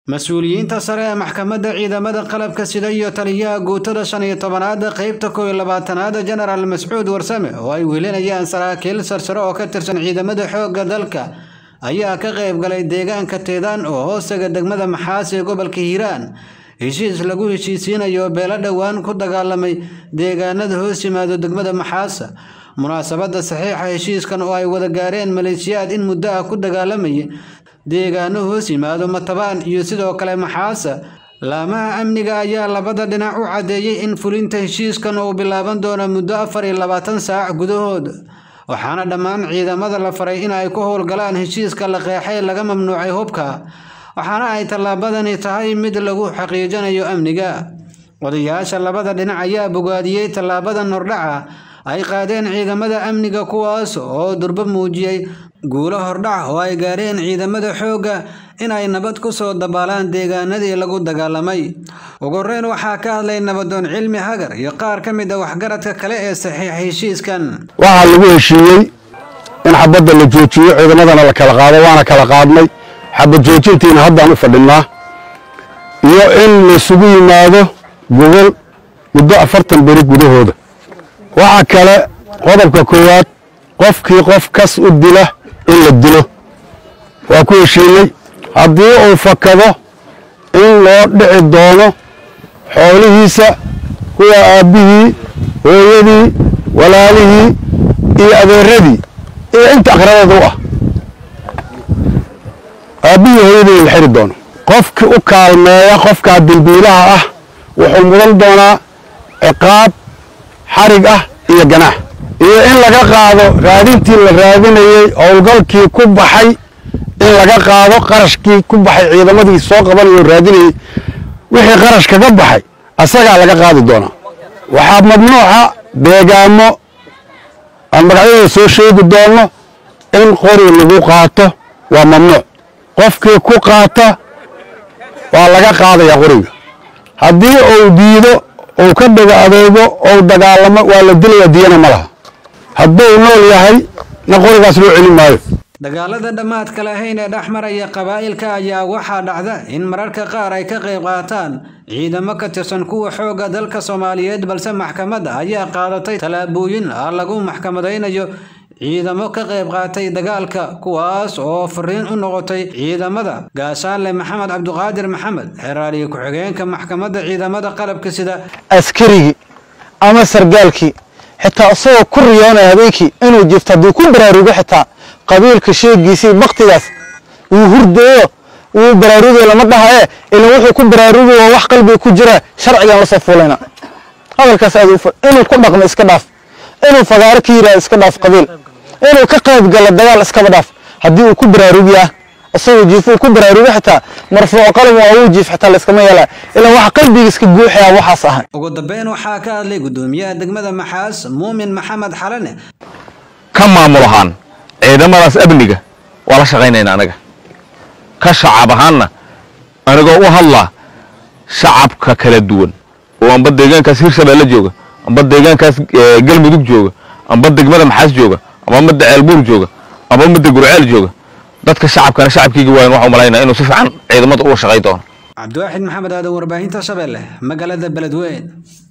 mas-uuliyiinta sare ee maxkamadda ciidamada qalabka sida iyo taliyaha guutada shan iyo tobanaad qeybta kow iyo labaatanaad jenaraal mascuud warsame oo ay welinayaan saraakiil sarsare oo ka tirsan ciidamada xoogga dalka ayaa ka qayb galay deegaanka teedaan oo hoostaga degmada maxaas ee gobolka hiiraan heshiis lagu heshiisiinayo beelo dhowaan ku dagaalamay deegaanada hoos yimaado degmada maxaasa munaasabadda saxiixa heshiiskan oo ay wada gaareen maleeshiyaad in muddo ah ku dagaalamayay deegaano hoos yimaado matabaan iyo sidoo kale maxaasa laamaha amniga ayaa labada dhinac u caddeeyey in fulinta heshiiskan uu bilaaban doono muddo afar iyo labaatan saac gudahood waxaana dhammaan ciidamada la faray in ay ku howlgalaan heshiiska la qeexay laga mamnuucay hubka waxaana ay tallaabadani tahay mid lagu xaqiijinayo amniga odayaasha labada dhinac ayaa bogaadiyey tallaabadan hordhaca ay qaadeen ciidamada amniga kuwaas oo durbo muujiyey guulo hordhac oo ay gaareen ciidamada xoogga in ay nabad ku soo dabaalaan deegaanadii lagu dagaalamay ugu horeyn waxaa ka hadlay nabadoon cilmi hagar iyo qaar ka mid a waxgaradka kale ee saxiixa heshiiskan waxaa lagu heshiiyey in xabadda la joojiyo ciidamadana la kala qaado waana kala qaadnay xabad joojintiina haddaan u fadhinnaa iyo in laysugu yimaado gogol muddo afartan beri gudahooda waxaa kale qodobka koowaad qofkii qof kas u dila in la dilo waa ku heshiinay haddii uu fakado in loo dhici doono xoolihiisa kuwa aabbihii hooyadii walaalihii iyo adeeradii iyo inta aqrabada u ah aabbihii hooyadii in la xiri doono qofkii u kaalmeeya qofkaa dilbiilaha ah wuxuu mudan doonaa ciqaab xarig ah iyo ganaax iyo in laga qaado raadintii la raadinayey howlgalkii ku baxay in laga qaado qarashkii ku baxay ciidamadii soo qabanayo raadinayey wixii qarash kaga baxay asagaa laga qaadi doonaa waxaa mamnuuca deegaamo aan magacyada soo sheegi doonno in qori lagu qaato waa mamnuuc qofkii ku qaata waa laga qaadayaa qoriga haddii uu diido uu ka dhago adeego ou dagaalamo waa la dilaya diyana ma laha hadduu nool yahay na qorigaas loo celin maayo dagaalada dhammaadka lahayn ee dhex maraya qabaa'ilka ayaa waxaa dhacda in mararka qaar ay ka qayb qaataan ciidamo ka tirsan kuwa xoogga dalka soomaaliyeed balse maxkamadda ayaa qaadatay tallaabooyin ah lagu maxkamadaynayo ciidamo ka qayb qaatay dagaalka kuwaas oo fariin u noqotay ciidamada gaashaanle maxamed cabduqaadir maxamed xeraaliye ku-xigeenka maxkamadda ciidamada qalabka sida askarigii ama sargaalkii xitaa isagoo ku riyoonaya habeenkii inuu jifto hadduu ku baraarugo xitaa qabiilka sheegiisii baktigaas wuu hurdayo wuu baraarugayo lama dhahaye ilan wuxuu ku baraarugayo waa wax qalbiga ku jira sharcigan la soo fuulayna hadalkaas aad inuu ku dhaqmo iska dhaaf inuu fagaaro ka yiraahdo iska dhaaf qabiil inuu ka qayb galo dagaal iskaba dhaaf haddii uu ku baraarugiyaa isagoo jiifuu ku baraarugo xitaa marfuuco qalam waa uu jiif xitaa layskama yeelaa ilan waxa qalbiga iska guuxaya waxaas ahan ugu dambeyn waxaa ka hadlay gudoomiyaha degmada maxaas muumin maxamed xalane ka maamul ahaan ciidamadaas amniga waa la shaqaynayna anaga ka shacab ahaanna anigoo u hadlaa shacabka kala duwan oo amba deegaankaas hirshabeelle jooga amba deegaankaas galmudug jooga amba degmada maxaas jooga amba midda ceelbuur jooga amba midda gurceel jooga dadka shacabkana shacabkeyga waayan waxaa umalaynaa inuu si fiican ciidamada uga shaqay doono cabdiwaaxid maxamed aadan warbaahinta shabeelle magaalada beledweyn